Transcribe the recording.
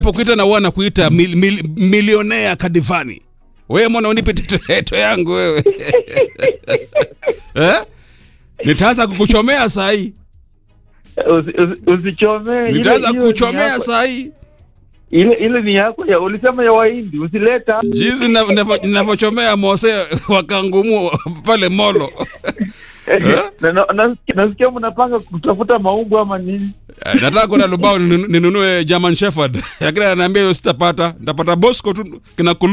pokuita na wana kuita mil, mil, milionea kadivani wewe mwana unipe teteto yangu wewe eh? nitaanza kukuchomea saa hii Usi- usi- Usichomee. ile- nitaanza hiyo ni kukuchomea yako- saa hii Ile ile ni yako ya ulisema ya Wahindi, usileta. jinsi ninav- ninav- ninavyochomea mose wakangumu pale molo Na- na- nasikia- Nasikia mnapanga kutafuta maumbu ama nini? Eh, nataka kwenda lubao ninu- ninunue german shepherd lakini ananiambia hiyo sitapata nitapata bosco tu kina